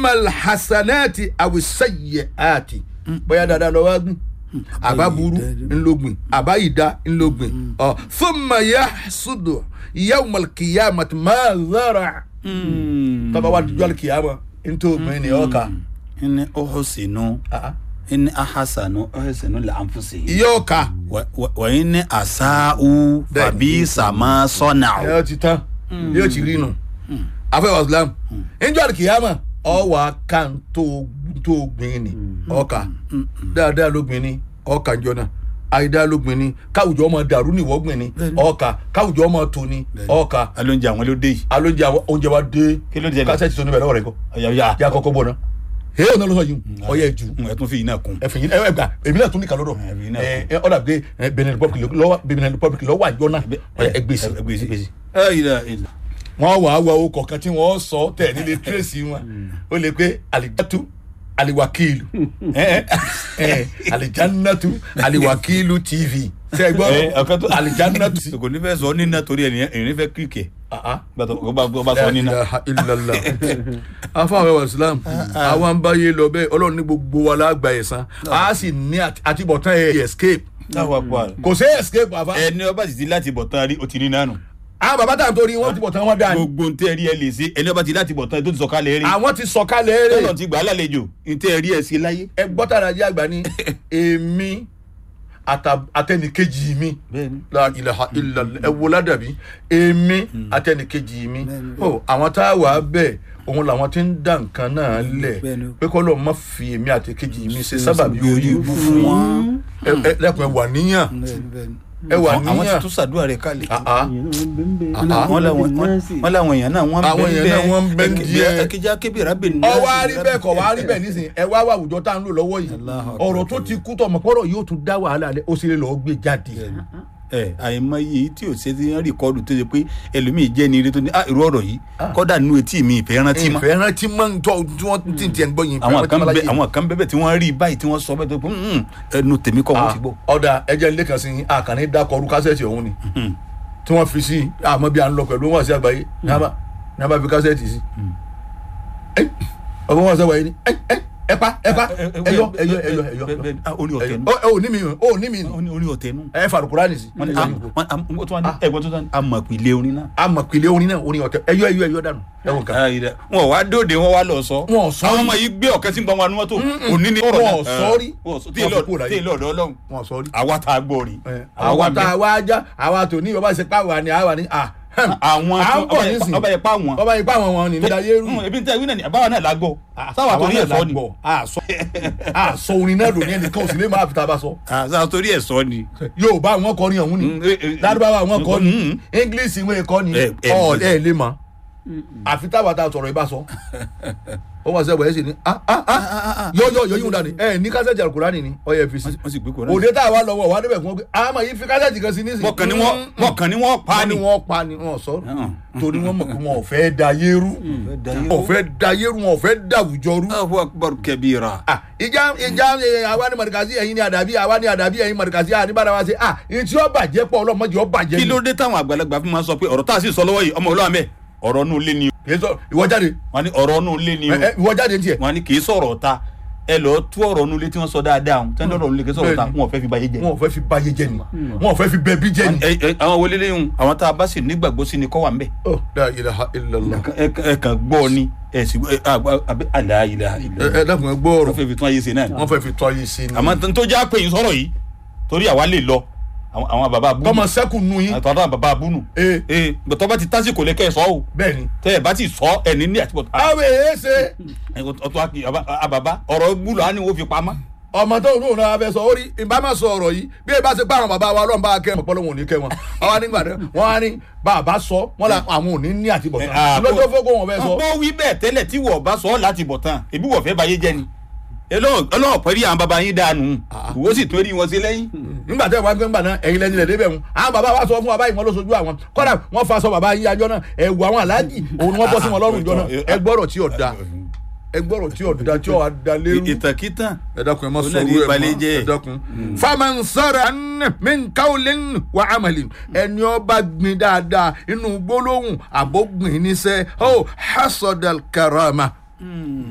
imal hasanati awisaye ati bóyá dáadáa lọ wá gbìn àbá burú ńlọgbìn àbá ìdá ńlọgbìn ọ thumma yahsudu yawmal qiyamati ma zara tọ́ba wa dijọ́ kìyàmà ntògbìn ni ọkà inni uhsinu inni ahsanu uhsinu li anfusi yọ̀ọ̀ka wa wa- wa inni asa'u Bẹ́ẹ̀. fabisa ma sana'u ẹ ti tán yóò ti rí nu afẹ́wà islam njọ́ kìyàmà ọwọ́ aka ntògbìn ni ọkà dáadáa lógbìn ni ọkà njọ́ náà àìdá lógbìn ni káwùjọ ọmọ dàrú ni ìwọ́gbìn ni ọkà káwùjọ ọmọ tó ni ọkà alóúnjẹ àwọn ló dé yìí alóúnjẹ àwọn oúnjẹ wa dé Kí ló dé náà? kásẹ̀tì tó níbẹ̀ lọ́wọ́ rẹ̀ kọ́ ọ̀yà ọ̀yà yà kọ́kọ́ bọ̀ náà hẹ́ẹ́ ọ̀nà lọ́sọ̀ yìí ọ̀yẹ́ jù ẹ tún fi yìí náà kún ẹ̀fìn yìí ẹ̀ gbà èmi náà tún ní kàlọ́dọ̀ Ẹ̀fìn náà ẹ̀ ẹ̀ ọ̀dà pé ẹ̀ benin republic lọ́wọ́ benin republic lọ́wọ́ àjọ náà ẹ̀ gbèsè gbèsè gbèsè ẹ ìlà ìlà wọ́n wà á wọ owó kọ̀ọ̀kan tí wọ́n sọ tẹ̀ nílé tírèsì wọn ó lè pé alijatu aliwakilu ẹ̀ ẹ̀ alijannatu aliwakilu tv ṣe é gbọ́ ọ̀kan tó alijannatu kò ní fẹ́ sọ nínà torí ẹ̀ ẹ̀rín fẹ́ kíkẹ́ gbàtọ̀ ó bá sọ La nínà ilaha illallah afáwọn ẹwà islam àwọn ń báyé lọ bẹ́ẹ̀ ọlọ́run ní gbogbo wa lágbà ẹ̀sán a sì ní àti- àtibọ̀tán ẹ̀ escape táwa pa kò sí escape àfa ẹni ọba sì ti láti bọ̀ tán rí o ti ní nánu àwọn bàbá tà ń torí wọn ti bọ̀tán wọn dà ní gbogbo ntẹ́ rí ẹ lè ṣe ẹni ọba ti láti bọ̀ tán tó ti sọ kálẹ̀ rí àwọn ti sọ̀kalẹ̀ eré tọ́lọ̀ ti gbà á lálejò ntẹ́ rí ẹ ṣe láyé. ẹ gbọ́tàrà jẹ́ àgbà ní èmi àtà- àtẹnìkejì mi bẹ́ẹ̀ni la ilaha illallah ẹ wo ládàbí èmi àtẹnìkejì mi ó àwọn tá a wà á bẹ̀ òun làwọn ti ń dá nǹkan náà lẹ̀ Bẹ́ẹ̀ni. pé kọ́ lọ́ọ́ má fi èmi àtẹnìkejì mi ṣe sábàbí orí ibú fún wọn ẹ ẹ lẹ́kùn ẹ wà níyàn ẹ wà àwọn ti níyàn tún ṣàdúrà rẹ kálẹ̀. Ah, ah. Ah, wọ́n láwọn wọ́n láwọn èèyàn náà wọ́n Àwọn èèyàn náà wọ́n ń bẹ díẹ̀. ẹkẹjá kébìrà bẹ ní. ọwọ́ arí bẹ́ẹ̀ kọ̀ wá rí bẹ́ẹ̀ nísìnyí ẹ wá wà àwùjọ tá à ń lò lọ́wọ́ yìí Allahu Akbar. ọ̀rọ̀ tó ti kú tọ̀ mọ̀ pọ́rọ̀ yóò tún dá wàhálà lẹ̀ ó sì lè lọ́ọ́ gbé jáde. ẹ àìmọye èyí tí ò ṣe ti ń rìkọ́dù tó ṣe pé ẹlòmíì jẹ́ ní eré tó ní ah irú ọ̀rọ̀ yìí kọ́dà nínú etí mi ìfẹ́ rántí mọ́. ìfẹ́ rántí máa ń tọ́ tí wọ́n ti ń tiẹ̀ ń gbọ́ yìí. àwọn kan bẹ àwọn kan bẹ bẹ tí wọ́n rí báyìí tí wọ́n sọ bẹ́ẹ̀ tó pé "Hmm, ẹnu tèmi kọ́ wọ́n ti gbọ́. ọ̀dà ẹjẹ́ ilé kan sí i àkànní dákọ̀ọ́rù kásẹ̀tì ọ̀hún ni tí wọ́n fi sí àmọ́ bí a ń lọ pẹ̀lú wọn sí àgbáyé ní a bá ní a bá fi kásẹ̀tì sí. ọ̀pọ̀ wọn sí àgbáyé ni ẹ ẹ ẹ pa ẹ pa ẹyọ ẹyọ ẹyọ ẹyọ Bẹ́ẹ̀- bẹ́ẹ̀- ah, orin ọ̀tẹ̀ nù. ẹ ò ní mi ò ní mi orin orin ọ̀tẹ̀ nù. ẹ farukura nì sí. wọ́n ní ah, wọ́n ah, wọ́n tún wá ní ẹ̀gbọ́n tó tán amọ̀pìlẹ̀ orin náà. a mọ̀ pìlẹ̀ orin náà orin ọ̀tẹ̀ ẹyọ ẹyọ ẹyọ dànù ẹwọ̀n kan. Ah, ìdá- wọn wá dóde wọn wá lọ sọ. Wọn ò sọ àwọn rí. ọmọ yìí gbé ọ̀kẹ́ sí gbọ́n wa ní mọ́tò òní ni. Wọn ò sọ rí. wọn ò sọ tí Wọn èlò fi kúrò láyé. tí èlò ọ̀dọ́ ọlọ́run. wọn sọ rí. àwa tá a gbọ́ rí. àwa tá a wá já àwa tó ní ọba ṣe pàwọ́ ni àwa ni à àwọn à ń bọ̀ nísìnyí. ọba yẹn pa àwọn. ọba yìí pàwọn wọn ni nígbà yẹrù. Hmm, ebi n tẹ wí náà ni àbáwá náà la gbọ́. sáwà torí ẹ̀ sọ ni. àsọ àsọ orin náà lónìí ẹnìkan ò sì lè máa fi ta bá sọ. sáwà torí ẹ̀ sọ ni. yorùbá àwọn kọrin ọ̀hún ni Mm, eh, eh, lárúbáwá àwọn kọ ni mm, english ìwé kọ ni Eh, eh, ọ ẹ lè mọ àfi táwa ta sọ̀rọ̀ ibà sọ ó wọ́n sẹ́wọ̀ ẹ̀ sì ni ah ah ah yọ yọ yọ yíwọ̀n dání ẹ ní kásẹ̀tì alukurani ni ọ yẹ fi si wọ́n sì gbé kó òde tá a wá lọ́wọ́ wa débẹ̀ fún wọn pé àmọ́ yìí fi kásẹ̀tì kan sí ní sìn. wọ́n kàn ní wọ́n wọ́n kàn ní wọ́n pa wọ́n ni. ní wọ́n pa ni wọ́n sọ Ah. torí wọ́n mọ̀ pé wọn ò fẹ́ da yéru wọn ò fẹ́ da yéru wọn ò fẹ́ da àwùjọ rú. Allahu akbar kabira. Ah, ìjà ìjà eh, àwa ni mọ̀rìkàsí ẹ̀yin ni àdàbí àwa ni àdàbí ẹ̀yin mọ̀rìkàsí àníbàdà wa ṣe ah ìtí ó bàjẹ́ pọ̀ ọlọ́mọdé ó bàjẹ́ kí ni. ló dé táwọn àgbàlagbà fi máa sọ pé ọ̀rọ̀ tá a sì sọ lọ́wọ́ yìí ọmọ olóhàn bẹ́ẹ̀ ọ̀rọ̀ nù lé ni o. kì í sọ ìwọ jáde wọ́n ní ọ̀rọ̀ nù lé ni o. ẹ, ẹ, ìwọ jáde tiẹ̀. wọ́n ní kì í sọ̀rọ̀ ta ẹ lọ tú ọ̀rọ̀ nù lé tí wọ́n sọ dáadáa o tẹ́lẹ̀ ọ̀rọ̀ nù lé kì í sọ̀rọ̀ ta Bẹ́ẹ̀ni. wọn ò fẹ́ fi báyé jẹ́. wọn ò fẹ́ fi báyé jẹ́ ni wọn ò fẹ́ fi bẹ̀bí jẹ́ ni. Ẹ- ẹ- àwọn wọlé lẹ́yìn àwọn tá a bá sì nígbàgbọ́ sí ni kọ́ wà ń bẹ̀. Oh, la ilaha illallah. ẹ ẹ kàn gbọ́ ni ẹ sì ẹ àgbà àbẹ àlàyé ẹ ẹ dákun ẹ gbọ́ wọ́n ọ̀rọ̀ fẹ́ fi tún ayé ṣe náà ni. wọ́n fẹ́ fi tọ́ ayé sí ni. àmọ́ tó já pé yín sọ̀rọ̀ yìí torí àwa lè lọ àwọn àwọn bàbá abúlé kọ́mọ sẹ́kù nu yín. àtàwọn àwọn bàbá abúlù ee ee gbẹtọ́ bá ti tásìkò lẹ́kẹ́ sọ o bẹ́ẹ̀ ni. tẹ́ ẹ bá ti sọ ẹni ní àtibọ̀ àwọn èyí ṣe ọtọ́ àkì àbàbà ọ̀rọ̀ gbúlọ̀ á ní wọ́n fi pamọ́. ọmọ tó ń lò náà fẹ́ sọ orí ìbámu sọ ọ̀rọ̀ yìí bí ẹ bá ṣe bá àwọn bàbá wa ọlọ́run bá kẹ́ wọn pọ́lọ́ wọn ò ní kẹ́ wọn àwa nígbà tó wọn á ní bàbá sọ wọn là àwọn ò ní ní àtibọ̀ Ẹ, tán ah, lọ́jọ́ fọ́gbọ́ wọn fẹ́ sọ. bó wí bẹ́ẹ̀ tẹ́lẹ̀ tí wọ́n bá sọ ọ́ láti bọ̀ tán ebi wọ́n fẹ́ báyé jẹ́ ni ọlọ́wọ́ pẹ̀lú àwọn baba yín dànù ìwọ sì tó rí wọn sí lẹ́yìn. nígbà tẹ́ ẹ wá gbé ńgbà náà ẹ̀yin lẹ́ni lẹ̀ débẹ̀ wọn àwọn bàbá wa sọ fún wa báyìí wọn ló sojú àwọn kọ́dà wọ́n fa sọ bàbá yín ajọ́ náà ẹ̀wù àwọn aláàjì òun ni wọ́n bọ́ sí wọn lọ́rùn ìjọ náà ẹ gbọ́rọ̀ tí ò da ẹ gbọ́rọ̀ tí ò da tí ò da lérú. ìtàkìtàn ẹ dákun ẹ má Ó sọ náà ní owó ẹ ìbalẹ̀ mọ́ jẹ́. ẹ dákun. faman sara min kawulin wa amalin ẹni ọba gbin dáadáa inú gbólóhùn àbógbìn níṣẹ́ ó hasọdal karama